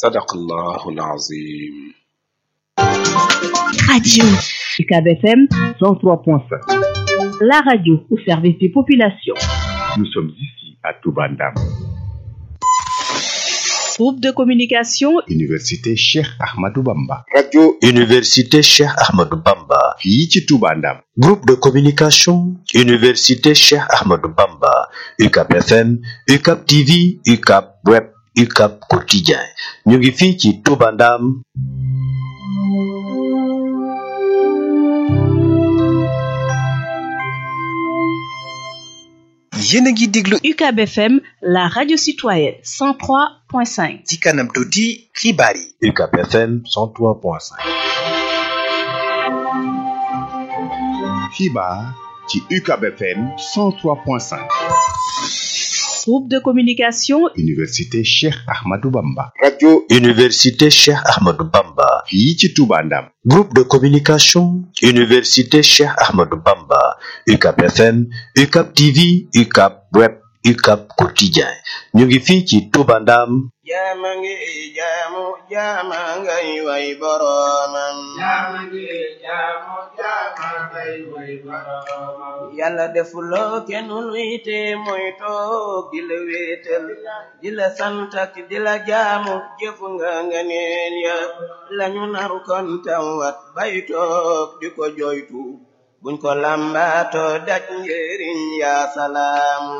sadaqallahu alazim Radio UCAB FM 103.5. La radio au service des populations. Nous sommes ici à Toubandam. Groupe de communication Université Cheikh Ahmadou Bamba. radio université Cheikh Ahmadou Bamba fii ci Toubandam. groupe de communication université Cheikh Ahmadou Bamba UCAP FM UCAP TV UCAP web UCAP quotidien ñu ngi fii ci Touba Ndam yéen a ngi déglu UCAB FM la radio citoyenne 103.5 ci kanam tuuti xibaar yi UCAP FM 103.5 xibaar ci UCAB FM 103.5. Groupe de communication Université Cheikh Ahmadou Bamba. radio université Cheikh Ahmadou Bamba fii ci Toubandam. groupe de communication université Cheikh Ahmadou Bamba UCAP FM UCAP TV UCAP web UCAP quotidien ñu ngi fii ci Touba Ndam jaama ngi jaamu jaama ngay way boroomam yàlla defuloo kenn luy te mooy toog di la wéetal di la sant ak di la jaamu jëfu nga nga neen ya lañu naru kon tawat bay toog di ko joytu buñ ko lambaato daj njëriñ yaa salaamu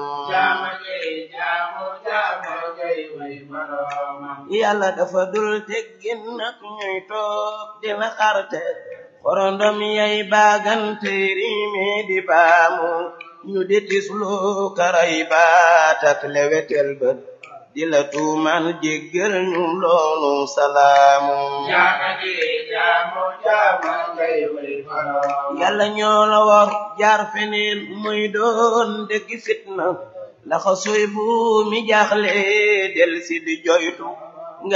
yàlla dafa dul teggin nak ñuy toog di la xarte korondom yay baagante riime di baamu ñu di tislu karay baatak lewetel bët di la tuumal jéggal ñu loolu salaamu yàlla ñoo la war jaar feneen muy doon dëgg fitna laxa soy bu mi jaaxle del si di joytu